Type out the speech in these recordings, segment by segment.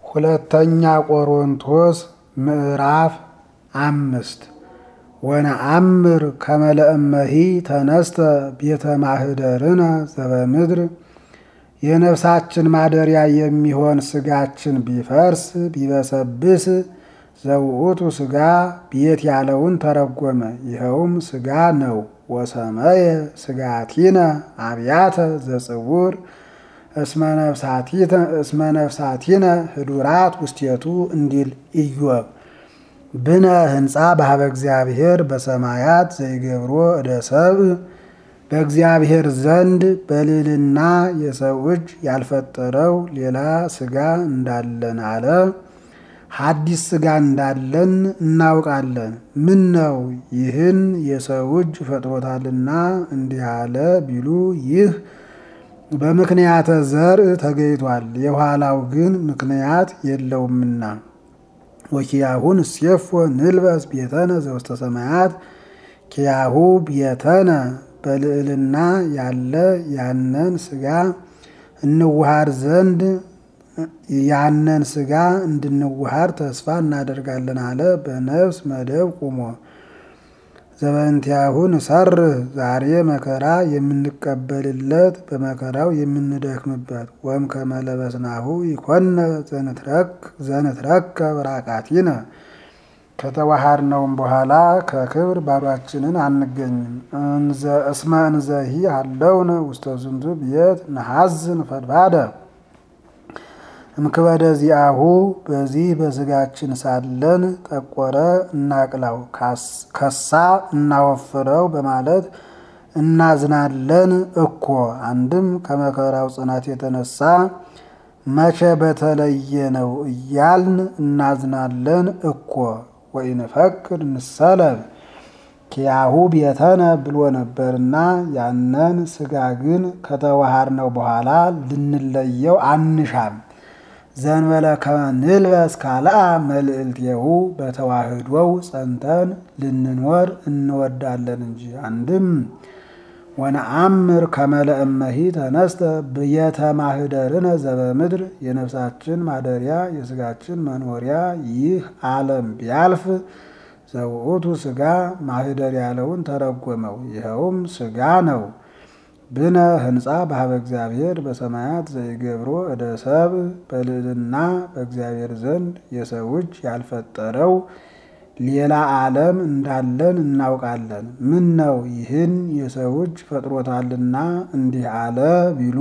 ሁለተኛ ቆሮንቶስ ምዕራፍ አምስት ወነአምር ከመለእመሂ ተነስተ ቤተ ማህደርነ ዘበምድር የነፍሳችን ማደሪያ የሚሆን ስጋችን ቢፈርስ ቢበሰብስ ዘውእቱ ስጋ ቤት ያለውን ተረጎመ። ይኸውም ስጋ ነው። ወሰመየ ስጋቲነ አብያተ ዘጽውር እስመ ነፍሳቲነ ህዱራት ውስቴቱ እንዲል ኢዮብ ብነ ህንፃ ባህበ እግዚአብሔር በሰማያት ዘይገብሮ እደ ሰብእ በእግዚአብሔር ዘንድ በልዕልና የሰው እጅ ያልፈጠረው ሌላ ስጋ እንዳለን አለ። ሐዲስ ስጋ እንዳለን እናውቃለን። ምን ነው ይህን የሰው እጅ ፈጥሮታልና እንዲህ አለ ቢሉ ይህ በምክንያተ ዘርእ ተገይቷል። የኋላው ግን ምክንያት የለውምና ወኪያሁን እሴፎ ንልበስ ቤተነ ዘውስተ ሰማያት ኪያሁ ቤተነ በልዕልና ያለ ያነን ስጋ እንዋሃር ዘንድ ያነን ስጋ እንድንዋሃር ተስፋ እናደርጋለን አለ። በነፍስ መደብ ቁሞ ዘበንቲያሁን ሰርህ ዛሬ መከራ የምንቀበልለት በመከራው የምንደክምበት ወም ከመለበስናሁ ይኮነ ዘንትረከ ብራቃቲነ ከተዋሃድነውም በኋላ ከክብር ባዷችንን አንገኝም። እስመ እንዘሂ አለውነ ውስተ ዝንቱ ቤት ነሐዝን ፈድባደ እምክበደ ዚአሁ በዚህ በስጋችን ሳለን ጠቆረ እናቅላው ከሳ እናወፍረው በማለት እናዝናለን እኮ። አንድም ከመከራው ጽናት የተነሳ መቼ በተለየ ነው እያልን እናዝናለን እኮ። ወኢንፈቅድ ንሰለብ ኪያሁ ቤተነ ብሎ ነበርና ያነን ስጋ ግን ከተዋሃድነው በኋላ ልንለየው አንሻም። ዘንበለ ከንልበስ ካልአ መልእልቴሁ በተዋህዶው ጸንተን ልንኖር እንወዳለን እንጂ። አንድም ወነአምር ከመለእመሂ ተነስተ ብየተ ማህደርነ ዘበምድር የነፍሳችን ማደሪያ የስጋችን መኖሪያ ይህ ዓለም ቢያልፍ ዘውእቱ ስጋ ማህደር ያለውን ተረጎመው። ይኸውም ስጋ ነው። ብነ ህንፃ ባህበ እግዚአብሔር በሰማያት ዘይገብሮ እደ ሰብእ በልዕልና በእግዚአብሔር ዘንድ የሰው እጅ ያልፈጠረው ሌላ ዓለም እንዳለን እናውቃለን። ምን ነው ይህን የሰው እጅ ፈጥሮታልና እንዲህ አለ ቢሉ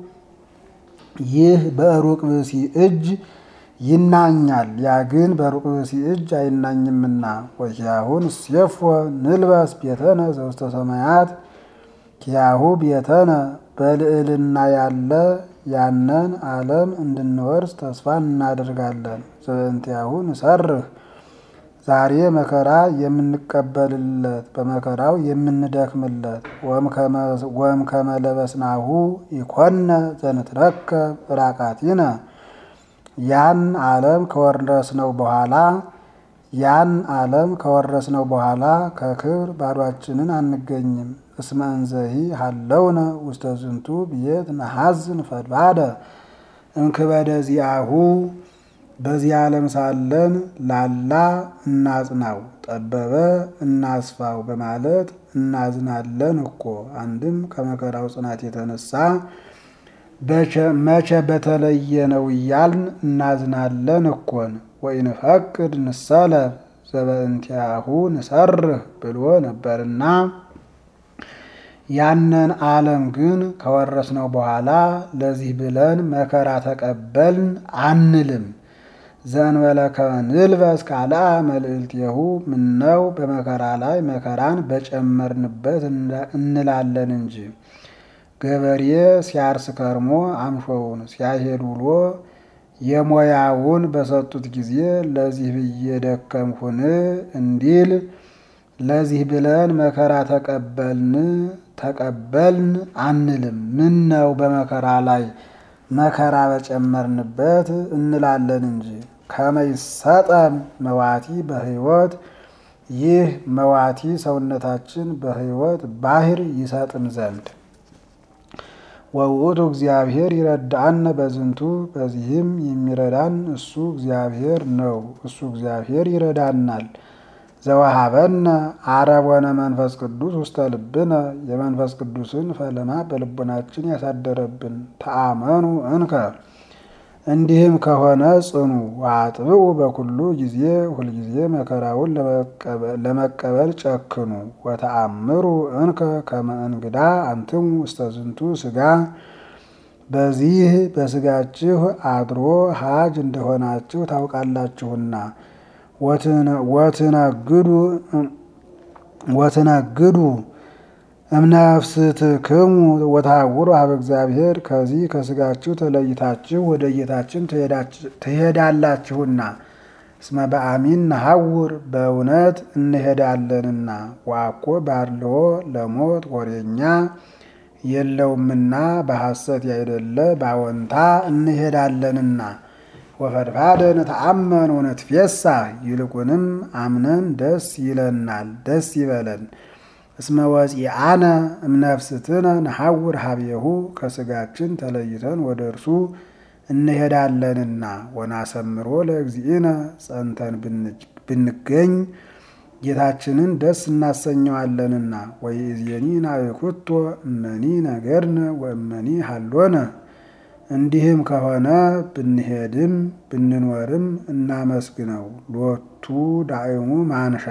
ይህ በሩቅ ብእሲ እጅ ይናኛል፣ ያ ግን በሩቅ ብእሲ እጅ አይናኝምና። ወኪያሁን እሴፎ ንልበስ ቤተነ ዘውስተ ሰማያት ኪያሁ ቤተነ በልዕልና ያለ ያነን ዓለም እንድንወርስ ተስፋ እናደርጋለን። ዘበንቲያሁ ንሰርህ ዛሬ መከራ የምንቀበልለት በመከራው የምንደክምለት ወም ከመለበስናሁ ይኮነ ዘንትረከብ ራቃቲነ ያን ዓለም ከወረስነው በኋላ ያን ዓለም ከወረስነው በኋላ ከክብር ባዷችንን አንገኝም። እስመ እንዘሂ ሀለውነ ውስተ ዝንቱ ብየት ነሐዝን ፈድባደ እምክበደ ዚአሁ በዚህ ዓለም ሳለን ላላ እናጽናው፣ ጠበበ እናስፋው በማለት እናዝናለን እኮ። አንድም ከመከራው ጽናት የተነሳ መቼ በተለየ ነው እያልን እናዝናለን እኮን። ወኢንፈቅድ ንሰለብ ዘበእንቲአሁ ንሰርህ ብሎ ነበርና ያንን ዓለም ግን ከወረስነው በኋላ ለዚህ ብለን መከራ ተቀበልን አንልም። ዘእንበለ ከንልበስ ካልአ መልእልቴሁ ምነው በመከራ ላይ መከራን በጨመርንበት እንላለን እንጂ። ገበሬ ሲያርስ ከርሞ አምሾውን ሲያሄድ ውሎ የሞያውን በሰጡት ጊዜ ለዚህ ብዬ ደከምኩን እንዲል ለዚህ ብለን መከራ ተቀበልን ተቀበልን አንልም። ምን ነው በመከራ ላይ መከራ በጨመርንበት እንላለን እንጂ። ከመይሰጠን መዋቲ በሕይወት ይህ መዋቲ ሰውነታችን በሕይወት ባህር ይሰጥን ዘንድ ወውእቱ እግዚአብሔር ይረዳአነ በዝንቱ በዚህም የሚረዳን እሱ እግዚአብሔር ነው። እሱ እግዚአብሔር ይረዳናል። ዘወሃበነ አረቦነ መንፈስ ቅዱስ ውስተ ልብነ የመንፈስ ቅዱስን ፈለማ በልቡናችን ያሳደረብን። ተአመኑ እንከ እንዲህም ከሆነ ጽኑ ወአጥብቁ በኩሉ ጊዜ ሁልጊዜ መከራውን ለመቀበል ጨክኑ። ወተአምሩ እንከ ከመ እንግዳ አንትሙ ውስተ ዝንቱ ሥጋ በዚህ በሥጋችሁ አድሮ ሀጅ እንደሆናችሁ ታውቃላችሁና ወትነግዱ ወትነግዱ እምነፍስትክሙ ወታውሩ ሀበ እግዚአብሔር ከዚህ ከሥጋችሁ ተለይታችሁ ወደ ጌታችን ትሄዳላችሁና እስመ በአሚን ነሐውር በእውነት እንሄዳለንና ዋኮ ባርልዎ ለሞት ወሬኛ የለውምና በሐሰት ያይደለ ባወንታ እንሄዳለንና ወፈድፋደ ነተአመን ወነትፌሳ ይልቁንም አምነን ደስ ይለናል፣ ደስ ይበለን። እስመ ወፂአነ እምነፍስትነ ነሐውር ሀቤሁ ከሥጋችን ተለይተን ወደ እርሱ እንሄዳለንና ወናሰምሮ ለእግዚእነ ጸንተን ብንገኝ ጌታችንን ደስ እናሰኘዋለንና ወይእዜኒ ናእኩቶ እመኒ ነገርነ ወእመኒ ሀሎነ እንዲህም ከሆነ ብንሄድም ብንኖርም እናመስግነው። ሎቱ ዳእሙ ማንሻ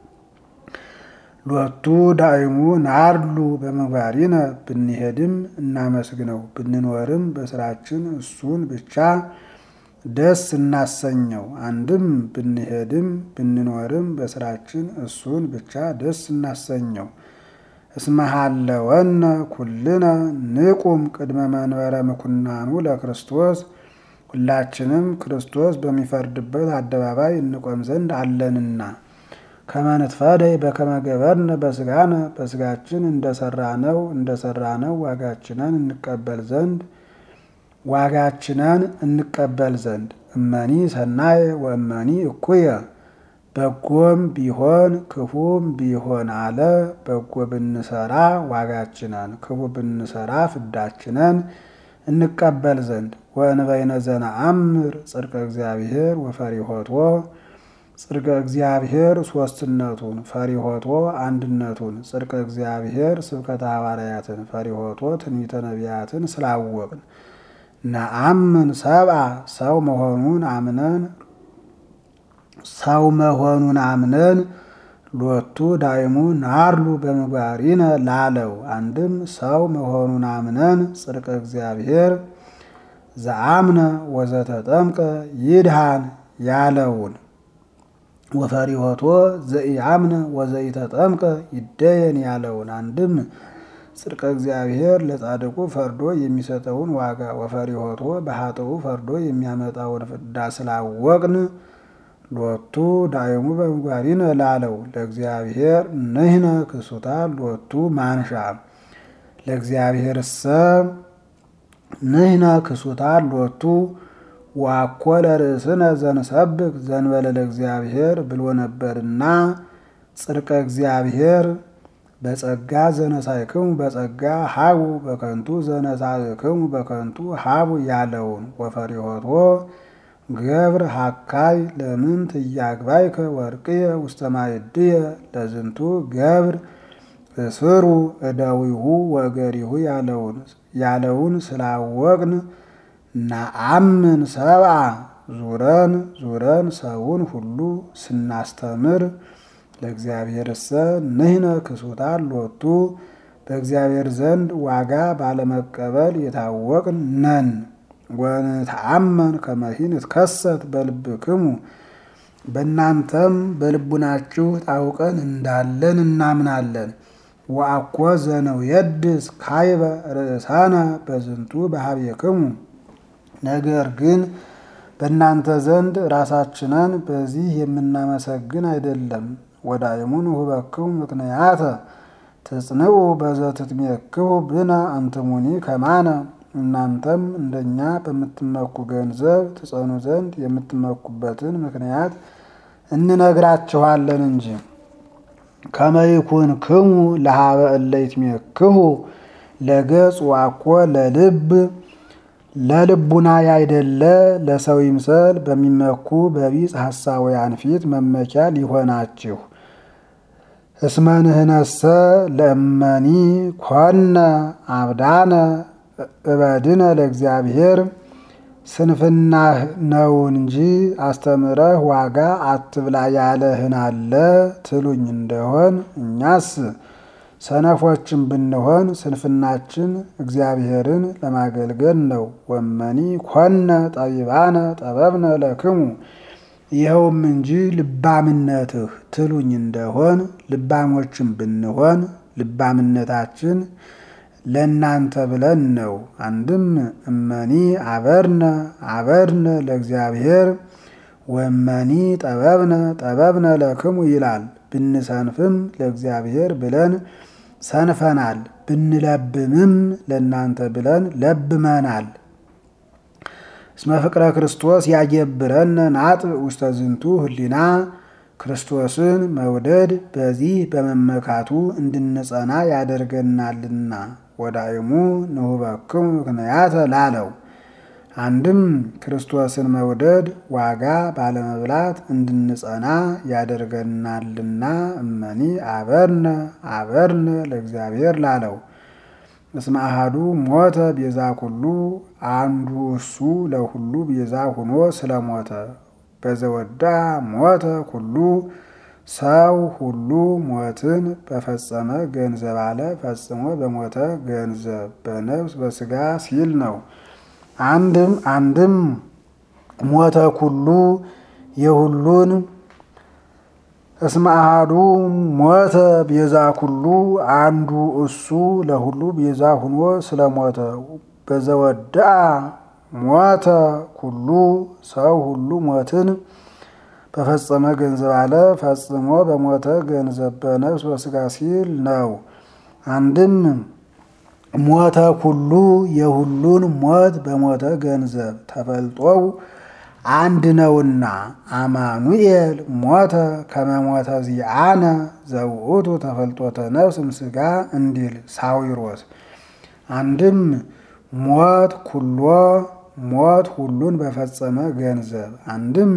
ሎቱ ዳእሙ ናርሉ በምግባሪነ ብንሄድም እናመስግነው ብንኖርም በስራችን እሱን ብቻ ደስ እናሰኘው። አንድም ብንሄድም ብንኖርም በስራችን እሱን ብቻ ደስ እናሰኘው። እስመሃለወነ ኩልነ ንቁም ቅድመ መንበረ ምኩናኑ ለክርስቶስ ሁላችንም ክርስቶስ በሚፈርድበት አደባባይ እንቆም ዘንድ አለንና ከመንትፈደይ በከመ ገበርነ በስጋነ በስጋችን እንደሰራነው እንደሰራነው ዋጋችንን እንቀበል ዘንድ ዋጋችንን እንቀበል ዘንድ እመኒ ሰናየ ወእመኒ እኩየ በጎም ቢሆን ክፉም ቢሆን አለ። በጎ ብንሰራ ዋጋችንን፣ ክፉ ብንሰራ ፍዳችንን እንቀበል ዘንድ ወእንበይነ ዘነአምር ጽድቀ እግዚአብሔር ወፈሪሆቶ ጽድቀ እግዚአብሔር ሶስትነቱን ፈሪሆቶ አንድነቱን ጽድቀ እግዚአብሔር ስብከተ ሐዋርያትን ፈሪሆቶ ትንቢተ ነቢያትን ስላወቅን ነአምን ሰብአ ሰው መሆኑን አምነን ሰው መሆኑን አምነን ሎቱ ዳይሙ ናርሉ በምግባሪነ ላለው አንድም ሰው መሆኑን አምነን ጽድቀ እግዚአብሔር ዘአምነ ወዘተጠምቀ ይድሃን ያለውን ወፈሪሆቶ ዘኢአምነ ወዘኢተጠምቀ ይደየን ያለውን አንድም ጽድቀ እግዚአብሔር ለጻድቁ ፈርዶ የሚሰጠውን ዋጋ ወፈሪሆቶ በኃጥኡ ፈርዶ የሚያመጣውን ፍዳ ስላወቅን ሎቱ ዳይሙ በምግባሪነ ላለው ለእግዚአብሔር ንሕነ ክሱታ ሎቱ ማንሻ ለእግዚአብሔር ሰ ንሕነ ክሱታ ሎቱ ዋኮ ለርእስነ ዘንሰብክ ዘንበለ ለእግዚአብሔር ብሎ ነበርና ጽድቀ እግዚአብሔር በጸጋ ዘነሳይክሙ በጸጋ ሀቡ በከንቱ ዘነሳይክሙ በከንቱ ሀቡ ያለውን ወፈሪሆቶ ገብር ሀካይ ለምን ትያግባይከ ወርቅየ ውስተ ማይድየ ለዝንቱ ገብር እስሩ እደዊሁ ወእገሪሁ ያለውን ያለውን ስላወቅን ናአምን ሰብአ ዙረን ዙረን ሰውን ሁሉ ስናስተምር ለእግዚአብሔርሰ ንሕነ ክሱታን ሎቱ በእግዚአብሔር ዘንድ ዋጋ ባለመቀበል የታወቅን ነን። ወንተአመን ከመሂን እትከሰት በልብክሙ በእናንተም በልቡናችሁ ታውቀን እንዳለን እናምናለን። ወአኮ ዘነው የድስ ካይበ ርእሳነ በዝንቱ በሀቤክሙ ነገር ግን በእናንተ ዘንድ ራሳችንን በዚህ የምናመሰግን አይደለም። ወዳይሙን ሁበክሙ ምክንያተ ትጽንዑ በዘትትሜክሁ ብነ አንትሙኒ ከማነ እናንተም እንደኛ በምትመኩ ገንዘብ ትጸኑ ዘንድ የምትመኩበትን ምክንያት እንነግራችኋለን እንጂ ከመይኩን ክሙ ለሀበ እለ ይትሜክሁ ለገጽ ዋኮ ለልብ ለልቡና ያይደለ ለሰው ይምሰል በሚመኩ በቢጽ ሐሳውያን ፊት መመኪያ ሊሆናችሁ እስመ ንሕነሰ ለእመኒ ኮነ አብዳነ እበድነ ለእግዚአብሔር ስንፍናህ ነው እንጂ አስተምረህ ዋጋ አትብላ ያለህን አለ ትሉኝ እንደሆን እኛስ ሰነፎችን ብንሆን ስንፍናችን እግዚአብሔርን ለማገልገል ነው። ወመኒ ኮነ ጠቢባነ ጠበብነ ለክሙ ይኸውም እንጂ ልባምነትህ ትሉኝ እንደሆን ልባሞችን ብንሆን ልባምነታችን ለእናንተ ብለን ነው። አንድም እመኒ አበርነ አበርነ ለእግዚአብሔር ወመኒ ጠበብነ ጠበብነ ለክሙ ይላል። ብንሰንፍም ለእግዚአብሔር ብለን ሰንፈናል፣ ብንለብምም ለእናንተ ብለን ለብመናል። እስመ ፍቅረ ክርስቶስ ያገብረነ ናጥብ ውስተ ዝንቱ ህሊና ክርስቶስን መውደድ በዚህ በመመካቱ እንድንጸና ያደርገናልና። ወዳይሙ ንሁበክሙ ምክንያተ ላለው አንድም ክርስቶስን መውደድ ዋጋ ባለመብላት እንድንጸና ያደርገናልና። እመኒ አበርነ አበርነ ለእግዚአብሔር ላለው እስመ አሐዱ ሞተ ቤዛ ኩሉ አንዱ እሱ ለሁሉ ቤዛ ሁኖ ስለሞተ በዘወዳ ሞተ ኩሉ ሰው ሁሉ ሞትን በፈጸመ ገንዘብ አለ ፈጽሞ በሞተ ገንዘብ በነፍስ በስጋ ሲል ነው። አንድም አንድም ሞተ ኩሉ የሁሉን እስመ አሐዱ ሞተ ቤዛ ኩሉ አንዱ እሱ ለሁሉ ቤዛ ሁኖ ስለሞተ በዘወድአ ሞተ ኩሉ ሰው ሁሉ ሞትን በፈጸመ ገንዘብ አለ ፈጽሞ በሞተ ገንዘብ በነፍስ በስጋ ሲል ነው። አንድም ሞተ ኩሉ የሁሉን ሞት በሞተ ገንዘብ ተፈልጦው አንድ ነውና አማኑኤል ሞተ ከመሞተ ዚአነ ዘውእቱ ተፈልጦተ ነፍስ ምስጋ እንዲል ሳዊሮስ። አንድም ሞት ኩሎ ሞት ሁሉን በፈጸመ ገንዘብ አንድም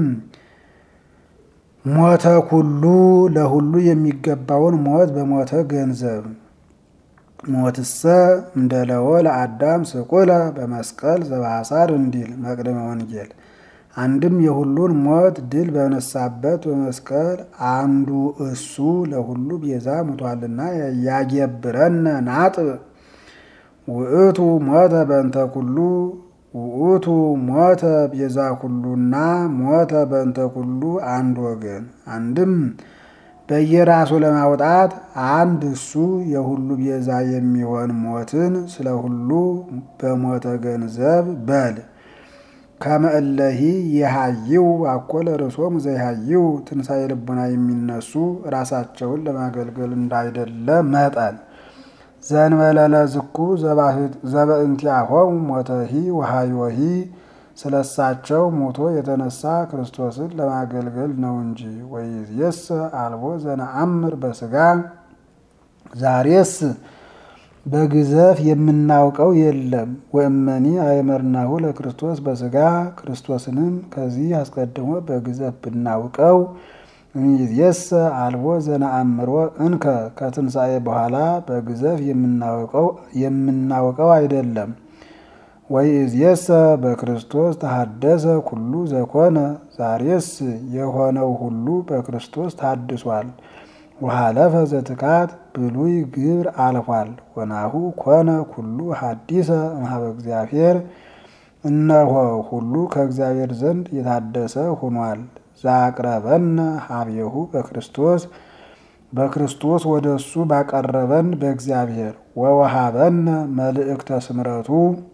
ሞተ ኩሉ ለሁሉ የሚገባውን ሞት በሞተ ገንዘብ ሞትሰ እምደለወ ለአዳም ስቁለ በመስቀል ዘባሳር እንዲል መቅደመ ወንጌል። አንድም የሁሉን ሞት ድል በነሳበት በመስቀል አንዱ እሱ ለሁሉ ቤዛ ሙቷልና ያገብረነ ናጥብ ውእቱ ሞተ በእንተ ኩሉ ውእቱ ሞተ ቤዛ ኩሉና ሞተ በእንተ ኩሉ አንድ ወገን። አንድም በየራሱ ለማውጣት አንድ እሱ የሁሉ ቤዛ የሚሆን ሞትን ስለ ሁሉ በሞተ ገንዘብ በል ከመእለሂ የሃይው አኮለ ርሶም ዘይሃይው ትንሣኤ ልቡና የሚነሱ ራሳቸውን ለማገልገል እንዳይደለ መጠን ዘንበለለ ዝኩ ዘበእንቲአሆሙ ሞተሂ ወሃይወሂ ስለሳቸው ሞቶ የተነሳ ክርስቶስን ለማገልገል ነው እንጂ። ወይእዜሰ አልቦ ዘነአምር በስጋ ዛሬስ በግዘፍ የምናውቀው የለም። ወእመኒ አእመርናሁ ለክርስቶስ በስጋ ክርስቶስንም ከዚህ አስቀድሞ በግዘፍ ብናውቀው ይእዜሰ አልቦ ዘነአምሮ እንከ ከትንሣኤ በኋላ በግዘፍ የምናውቀው አይደለም። ወይእዜሰ በክርስቶስ ተሐደሰ ኩሉ ዘኮነ ዛሬስ የሆነው ሁሉ በክርስቶስ ታድሷል። ወሃለፈ ዘትካት ብሉይ ግብር አልፏል። ወናሁ ኮነ ኩሉ ሐዲሰ እምኀበ እግዚአብሔር እነሆ ሁሉ ከእግዚአብሔር ዘንድ የታደሰ ሆኗል። ዛቅረበነ ሀቤሁ በክርስቶስ በክርስቶስ ወደ እሱ ባቀረበን በእግዚአብሔር ወወሃበነ መልእክተ ስምረቱ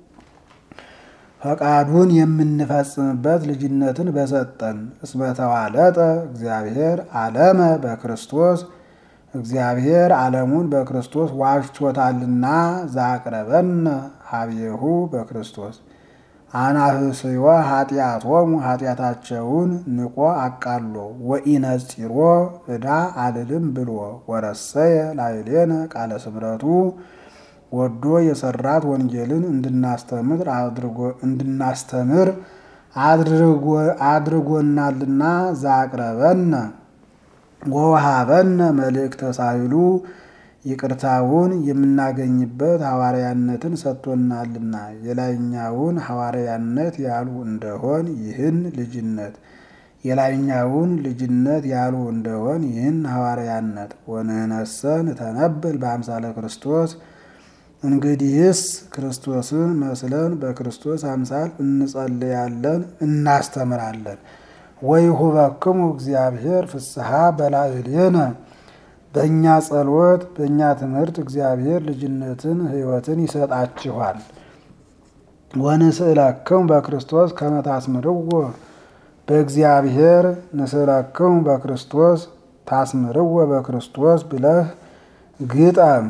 ፈቃዱን የምንፈጽምበት ልጅነትን በሰጠን እስመተዋለጠ እግዚአብሔር ዓለመ በክርስቶስ እግዚአብሔር ዓለሙን በክርስቶስ ዋጅቶታልና ዛቅረበነ ሀቤሁ በክርስቶስ አናህስዮ ኃጢአቶሙ ኃጢአታቸውን ንቆ አቃሎ ወኢነጺሮ ዕዳ አልልም ብሎ ወረሰየ ላይሌነ ቃለ ስምረቱ ወዶ የሰራት ወንጌልን እንድናስተምር አድርጎ እንድናስተምር አድርጎናልና ዛቅረበነ ወውሃበነ መልእክተ ሳይሉ ይቅርታውን የምናገኝበት ሐዋርያነትን ሰጥቶናልና የላይኛውን ሐዋርያነት ያሉ እንደሆን ይህን ልጅነት የላይኛውን ልጅነት ያሉ እንደሆን ይህን ሐዋርያነት ወንህነሰ ንተነብል በአምሳለ ክርስቶስ እንግዲህስ ክርስቶስን መስለን በክርስቶስ አምሳል እንጸልያለን እናስተምራለን። ወይሁበክሙ እግዚአብሔር ፍስሐ በላዕሌነ በእኛ ጸሎት በእኛ ትምህርት እግዚአብሔር ልጅነትን ሕይወትን ይሰጣችኋል። ወንስእለክሙ በክርስቶስ ከመ ታስምርዎ በእግዚአብሔር ንስእለክሙ በክርስቶስ ታስምርዎ በክርስቶስ ብለህ ግጠም።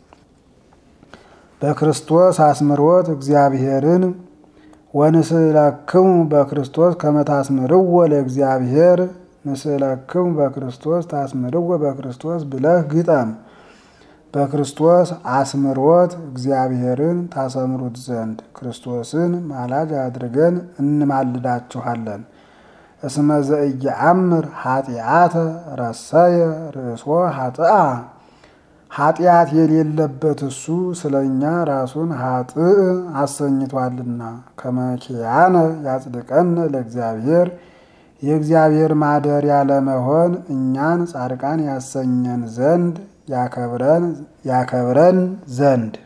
በክርስቶስ አስምሮት እግዚአብሔርን ወንስእለክሙ በክርስቶስ ከመ ታስምርዎ ለእግዚአብሔር ንስእለክሙ በክርስቶስ ታስምርዎ በክርስቶስ ብለህ ግጠም። በክርስቶስ አስምሮት እግዚአብሔርን ታሰምሩት ዘንድ ክርስቶስን ማላጅ አድርገን እንማልዳችኋለን። እስመ ዘኢየአምር ኃጢአተ ረሰየ ርእሶ ኃጥአ ኃጢአት የሌለበት እሱ ስለ እኛ ራሱን ኃጥእ አሰኝቷልና ከመኪያነ ያጽድቀነ ለእግዚአብሔር የእግዚአብሔር ማደሪያ ለመሆን እኛን ጻድቃን ያሰኘን ዘንድ ያከብረን ዘንድ